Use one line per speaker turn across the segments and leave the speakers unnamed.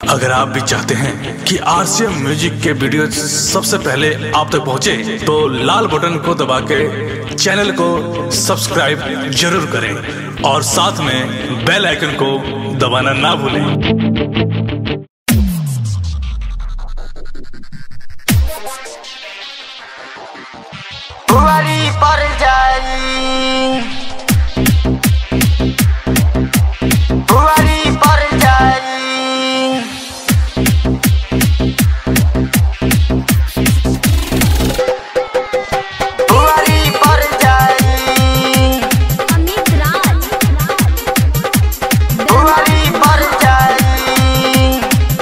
अगर आप भी चाहते हैं कि आरसीएम म्यूजिक के वीडियो सबसे पहले आप तक पहुंचे, तो लाल बटन को दबा के चैनल को सब्सक्राइब जरूर करें और साथ में बेल आइकन को दबाना ना भूलें
बुआरी पर जाई बुआरी पर जाई बुआरी पर जाई
अमित राज
बुआरी पर जाई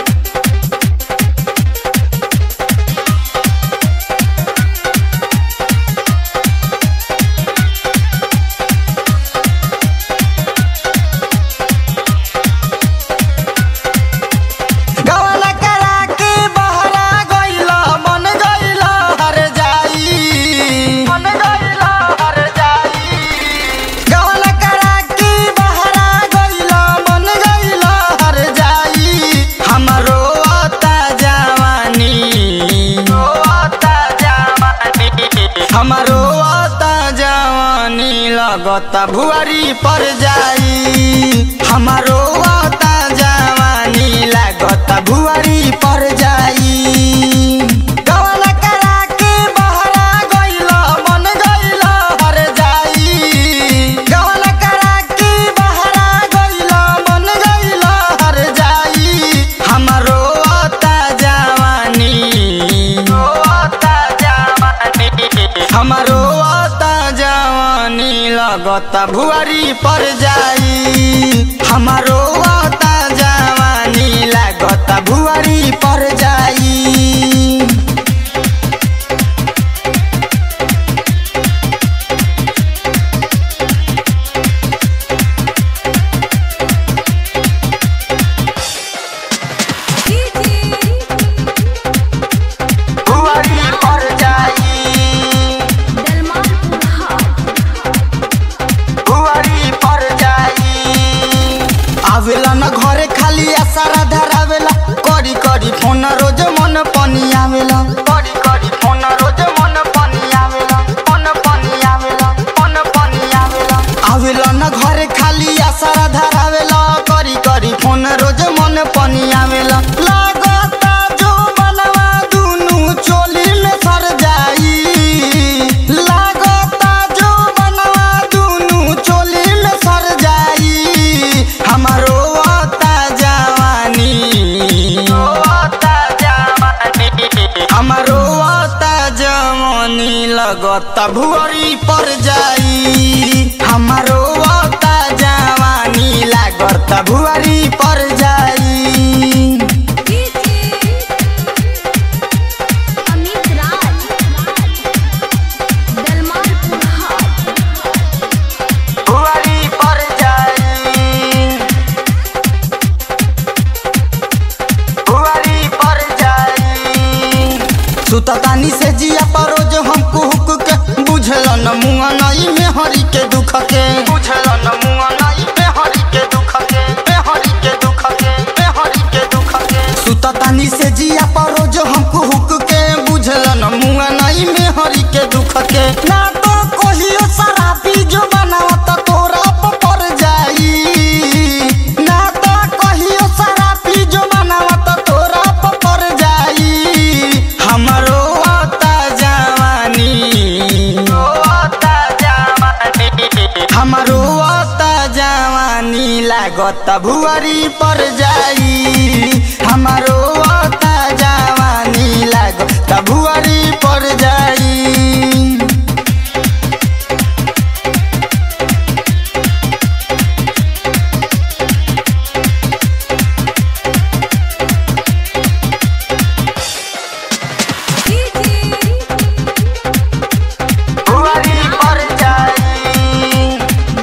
गवला करा के बहरा गइला मन गइला हर जाई मन गइला हर जाई गवला करा के बहरा गइला मन गइला हर जाई हमरो आता जवानी आता जवानी हमरो आता जवानी लगता भुआरी पर जाई हमारो आता जवानी लागता भुआरी पर जाई गवला करा के बहरा गइला मन गइला हर जाई गवला करा के बहरा गइला मन गइला हर जाई हमारो आता जवानी आता जवानी हमारो आता जवानी लगता भुआरी पर जाई हमारो आता जवानी लागता भुआरी पर जाई भुआरी पर जाई बुआरी पर जाई आवेला न घरे खाली आसारा धरावेला करी करी फोन रोज मन पानी आवेला करी करी फोन रोज मन पानी आवेला मन पानी आवेला मन पानी आवेला आवेला न घरे खाली आसारा धरावेला करी करी फोन रोज मन पानी आवेला लागता जो बनवा दुनु चोली में सर जाई लागता जो बनवा दुनु चोली में सर जाई हमारो आता जवानी आता जवानी हमारो आता जवानी लगता भुअरी पर जाई हमारो आता जवानी लागता भुअरी पर जाई
अमित राज दलमाल
बुआरी पर जाई बुआरी पर जाई सुततानी से जिया पर रोज हमको हुक के बुझल न मुआ नई में हरी के दुख के बुझल न मुआ नई में हरी के दुख के में हरी के दुख के में हरी के दुख के सुततानी से जिया पर रोज हमको हुक के बुझल न मुआ नई में हरी के दुख के ना तो कहियो शराबी जो बनावत तोरा पर पड़ जाई ना तो कहियो शराबी जो बनावत तोरा पर पड़ जाई हमरो आता जवानी आता जवानी हमरो आता जवानी लागत भुआरी पर जाई हमारो आता जवानी लागत भुआरी पर जाई बुआरी पर जाई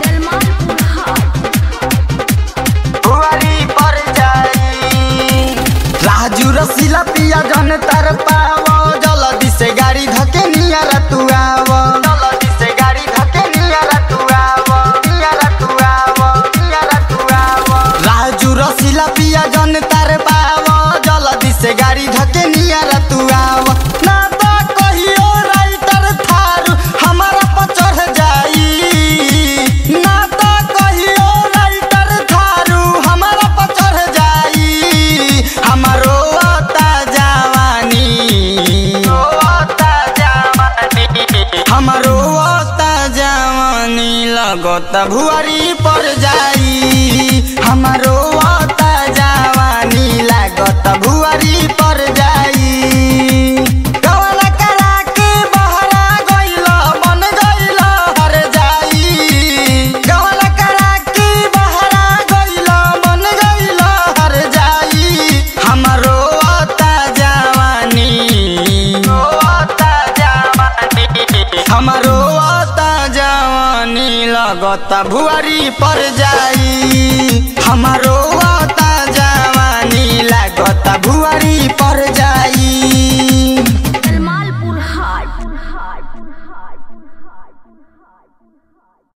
बुआरी पर जाई राजू रसीला पिया जन तर पाव जल्दी से गाड़ी धके नियर तू आव जल्दी से गाड़ी धके नियर तू आव नियर तू आव नियर तू आव राजू रसीला पिया जन तर पाव लागत भुआरी पर जाई हमारो आता जवानी लागत भुआरी पर जाई कवला करा के बहरा गइल बन गइल हर जाई कवला करा के बहरा गइल बन गइल हर जाई हमारो आता जवानी आता जवानी हमारो आता जवानी लगत भुआरी पर जाई हमारो आता जवानी लागत भुआरी पर जाई
कलमालपुर हाट